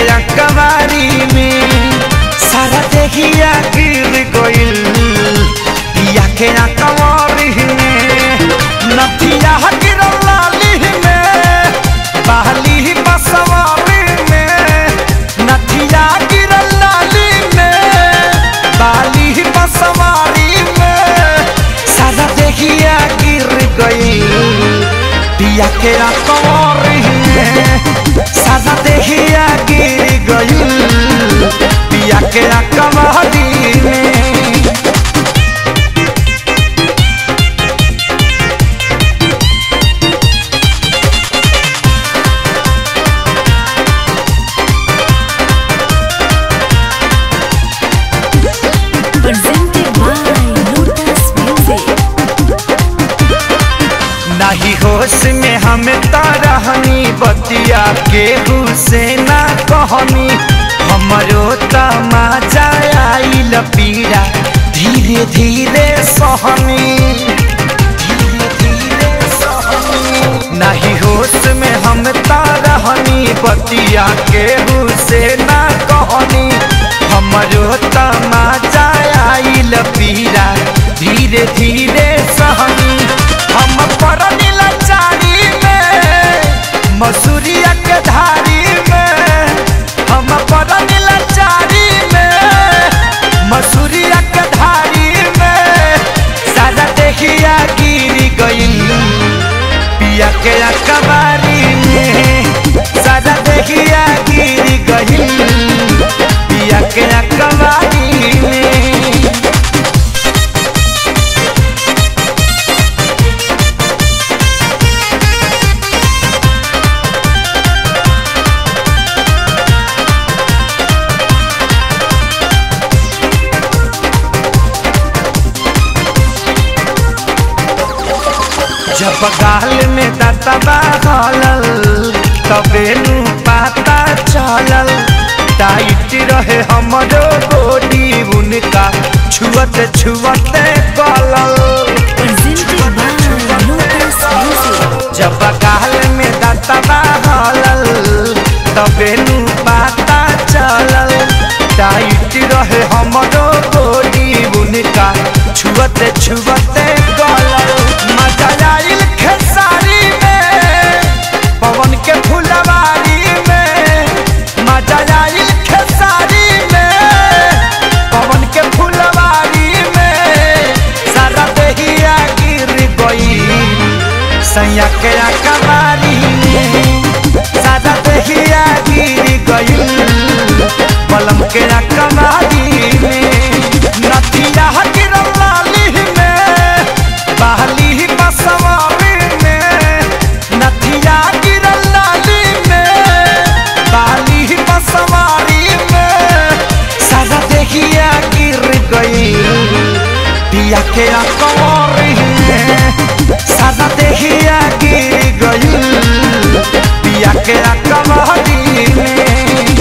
अकबारी में सारा देहिया गिर गइल पिया के अकबारी में नथिया गिरल लाली में बहली बसवारी में नथिया गिरल लाली में बाली बसवारी में सारा देहिया गिर गइल पिया के अकबारी में सारा देहिया गिर गइल पिया के अकबारी में Presented by Lotus Music. नहीं होश में हम तारहनी बतिया के हुसैना कहनी हमरो तमाजा आइल पीड़ा धीरे धीरे सहनी धीरे धीरे सहनी नहीं होश में हम तारहनी बतिया के हुसैना कहनी हमरो तमाजा आइल पीड़ा धीरे धीरे सहनी हम पड़नी लाचारी में मसूरिया के धारी में हम पड़नी लाचारी में मसूरिया के धारी में सारा देखिया गिर गइल पिया के अकबारी में सारा देखिया गिर गइल पिया के अकबारी में जब गाल में दतबा हलल तबे नु पता चलल टाइट रहे हमरो बॉडी उनका छुअत छुअत गलल Presented by Lotus Music. जब गाल में दतबा हलल तबे नु पता चलल टाइट रहे हमरो बॉडी उनका छुअत छुअत गलल मजा आइल खेसारी में पवन के फुलवारी में मजा आइल खेसारी में पवन के फुलवारी में सारा देहिया गिर गई सैया के अकबारी में सारा देहिया गिर गई पलम के अकबारी में नथिया गिरल लाली में बहली बसवारी में नथिया गिरल लाली में बाली बसवारी में सारा देखिया गिर गई पिया के अकबारी में सारा देखिया गिर गई पिया के अकबारी में